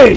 ke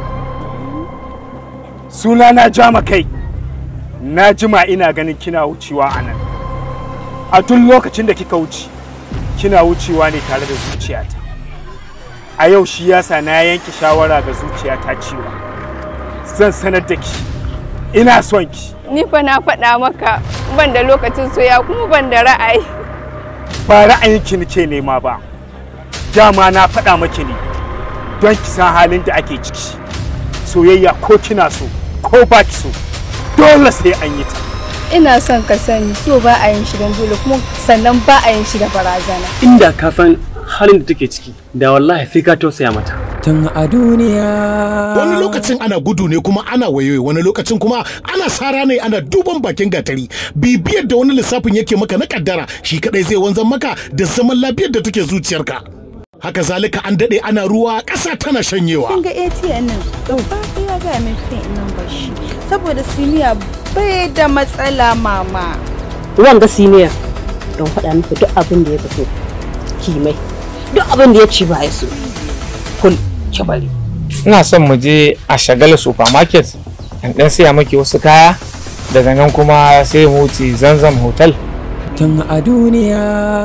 suna na jama kai na jima ina ganin kina wucewa a nan a tun lokacin da kika wuce kina wucewa ne tare da zuciyata a yau shi yasa na yanke shawara ga zuciyata cewa zan sanar da ki ina son ki Ni fa na faɗa maka ban da lokacin soya kuma ban da ra'ayi. ba ra'ayinki nake nema ba dama na faɗa maki ne don ki san halin da ake ciki soyayya ko kina so ko ba ki so dole sai an yi ta Ina son ka sani so ba a yin shi don dole kuma sannan ba a yin shi da barazana. inda ka san halin da take ciki da wallahi sai ka tausaya mata tun a duniya wani lokacin ana gudu ne kuma ana wayoyi wani lokacin kuma ana sara ne ana duban bakin gatari bibiyar da wani lissafin yake maka na kaddara shi kadai zai wanzan maka da zaman lafiyar da take zuciyarka haka zalika an dade ana ruwa ƙasa tana shanyewa Kin ga ATM nan gaba ya ga min fin nan bashi saboda siniya bai da matsala mama. wanga siniya don faɗa miki duk abin da ya fito kimai duk abin da ya ci ba ya so kul ki bari ina son mu je a shagala supermarket in dan siya maki wasu kaya daga nan kuma sai mu wuce zanzam hotel tun a duniya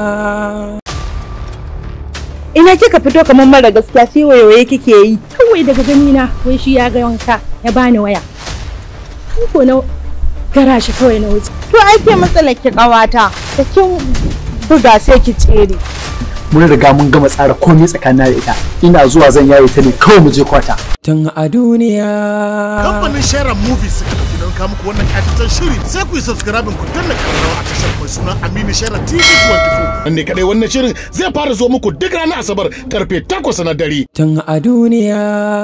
Ina kika fito kamar mara gaskiya sai wayoyi kike yi kawai daga gani na wai shi ya ga wanka ya bani waya. Ni ko na gara shi kawai na wuce. To ai ke matsalar ki kawata da kin buga sai ki tsere. mun riga mun gama tsara komai tsakanin da ita ina zuwa zan yaye ta ne kawai mu je kwata tun a duniya kamfanin sharan movies suka dauki don kawo muku wannan katitan shiri sai ku yi subscribe ku danna kararrawa a tashar mai suna Aminu Sharan TV 24 ne kadai wannan shirin zai fara zo muku duk ranar Asabar karfe 8 na dare tun a duniya